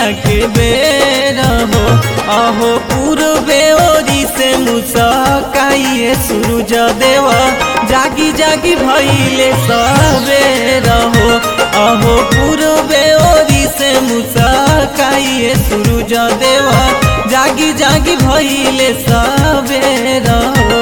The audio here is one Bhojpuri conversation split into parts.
के बेर हो अहो पूर्वे ओरी से मुसकाइए सूरज देव जागी जागी भइले सबेर हो अहो पूर्वे ओरी से मुसकाइए सूरज देव जागी जागी भइले सबेर हो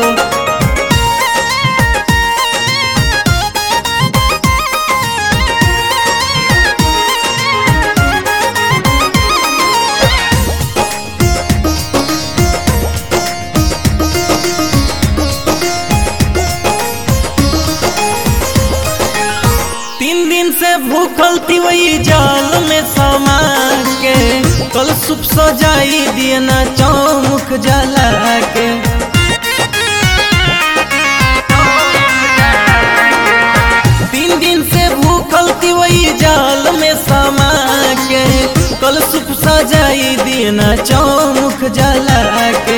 तीन दिन से भूखल थी वही जाल में समा के कल सुप सजाई दिए ना चौमुख जला के तीन दिन से भूखल थी वही जाल में समा के कल सुप सजाई दिए ना चौमुख जला के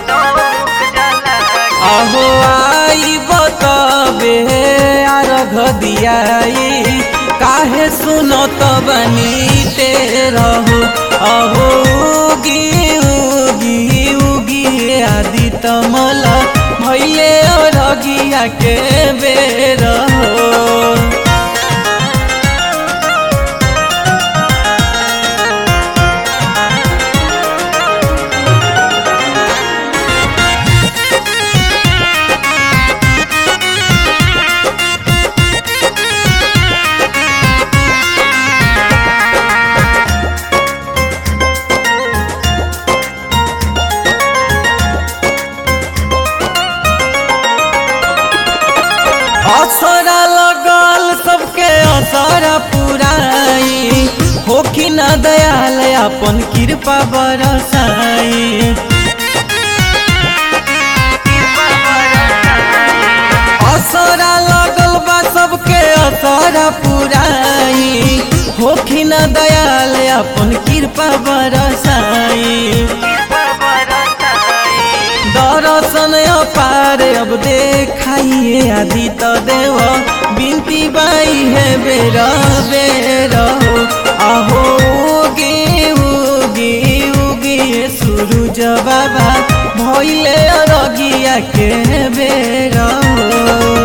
अहो आई बताबे आरघ दियाई काहे सुनत बनी ते रहो अहो उगी उगी उगी आदि तमल भैले अरगिया के बेर हो असरा लगल सबके असरा पुराई होखी न दयाल अपन कृपा बरसाई असरा लगल बा सबके असरा पुराई होखी न दयाल अपन कृपा बरसाई दर्शन अपार अब देखाइए आदि त देव बिनती बाई है बेर बेर हो आहो उगे उगे उगे सूरज बाबा भैले रगिया के बेर हो